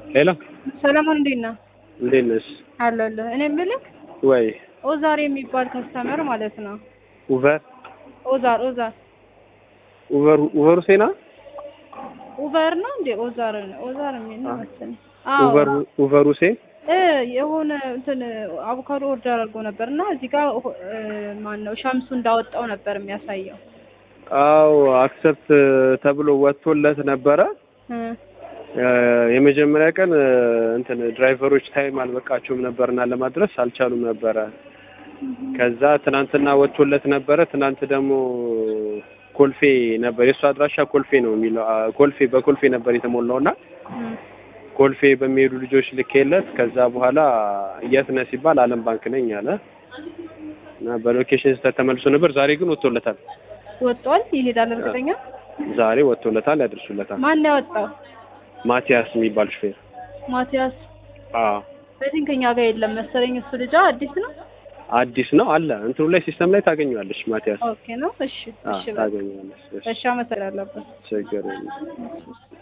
ሄሎ ሰለሞን እንዴት ነህ? እንዴት ነሽ? አለሁልህ። እኔ የምልህ ወይ ኦዛር የሚባል ከስተመር ማለት ነው። ኡቨር ኦዛር ኦዛር ኡቨር ኡቨር ሁሴና ኡቨር ነው እንዴ? ኦዛር ነው ኦዛር የሚል ነው መሰለኝ። ኡቨር ኡቨር ሁሴን እ የሆነ እንትን አቮካዶ ኦርደር አድርጎ ነበር እና እዚህ ጋር ማን ነው ሸምሱ እንዳወጣው ነበር የሚያሳየው። አው አክሰፕት ተብሎ ወጥቶለት ነበረ። እ የመጀመሪያ ቀን እንትን ድራይቨሮች ታይም አልበቃቸውም ነበርና ለማድረስ አልቻሉም ነበረ። ከዛ ትናንትና ወጥቶለት ነበረ። ትናንት ደግሞ ኮልፌ ነበር የእሱ አድራሻ ኮልፌ ነው የሚለው ኮልፌ በኮልፌ ነበር የተሞላው እና ኮልፌ በሚሄዱ ልጆች ልኬለት ከዛ በኋላ የት ነህ ሲባል አለም ባንክ ነኝ አለ እና በሎኬሽን ስህተት ተመልሶ ነበር። ዛሬ ግን ወጥቶለታል። ወጥቷል። ይሄዳል እርግጠኛ። ዛሬ ወጥቶለታል፣ ያደርሱለታል። ማን ነው ያወጣው? ማቲያስ የሚባል ሹፌር። ማቲያስ አዎ በዚህ ከኛ ጋር የለም መሰለኝ። እሱ ልጅ አዲስ ነው። አዲስ ነው አለ እንትኑ ላይ ሲስተም ላይ ታገኘዋለሽ። ማቲያስ ኦኬ ነው። እሺ አዎ እሺ በቃ። ታገኘዋለሽ። እሺ አመሰግናለሁ። ችግር የለም።